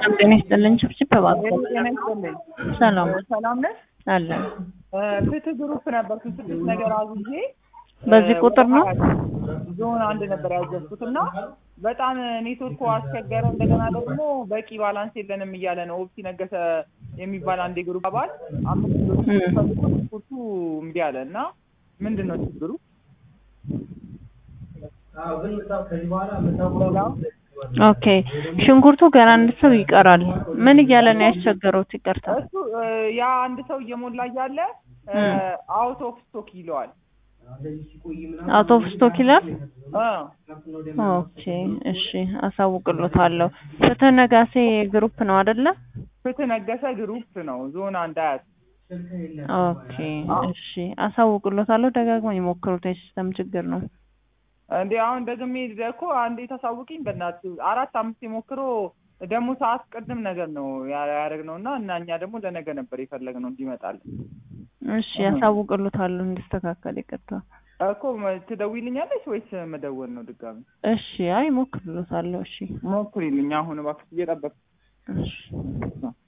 ሰላም ጤና ይስጥልኝ። ችብችብ እባክዎ። ጤና ይስጥልኝ። ሰላም ሰላም ነሽ? አለ። ፍትህ ግሩፕ ነበርኩ ስድስት ነገር አዝዤ በዚህ ቁጥር ነው? ዞን አንድ ነበር ያዘዝኩት እና በጣም ኔትወርኩ አስቸገረ። እንደገና ደግሞ በቂ ባላንስ የለንም እያለ ነው። ኦፕሲ ነገሰ የሚባል አንድ የግሩፕ አባል አምስት ኪሎ ፈልጎ ስፖርቱ እምቢ አለ እና ምንድን ነው ችግሩ? ኦኬ ሽንኩርቱ ገና አንድ ሰው ይቀራል። ምን እያለ ነው ያስቸገረውት? ይቅርታ እሱ ያ አንድ ሰው እየሞላ እያለ አውት ኦፍ ስቶክ ይለዋል። አውት ኦፍ ስቶክ ይላል። እ ኦኬ እሺ፣ አሳውቅሎታለሁ። ፍትህ ነጋሴ ግሩፕ ነው አይደለ? ፍትህ ነገሰ ግሩፕ ነው ዞን አንድ አያት ኦኬ እሺ፣ አሳውቅሎታለሁ። ደጋግሞ ይሞክሩት፣ የሲስተም ችግር ነው። እንዴ አሁን ደግሜ እኮ አንዴ ታሳውቂኝ በእናትህ አራት አምስት የሞክሮ ደግሞ ሰዓት ቅድም ነገር ነው ያደረግነው እና እና እኛ ደግሞ ለነገ ነበር የፈለግነው እንዲመጣል እሺ ያሳውቅሎታለሁ እንዲስተካከል። ይቅርታ እኮ ትደውይልኛለሽ ወይስ መደወል ነው ድጋሚ? እሺ አይ ሞክርሎታለሁ። እሺ ሞክሪልኝ አሁን እባክሽ እየጠበቅኩ እሺ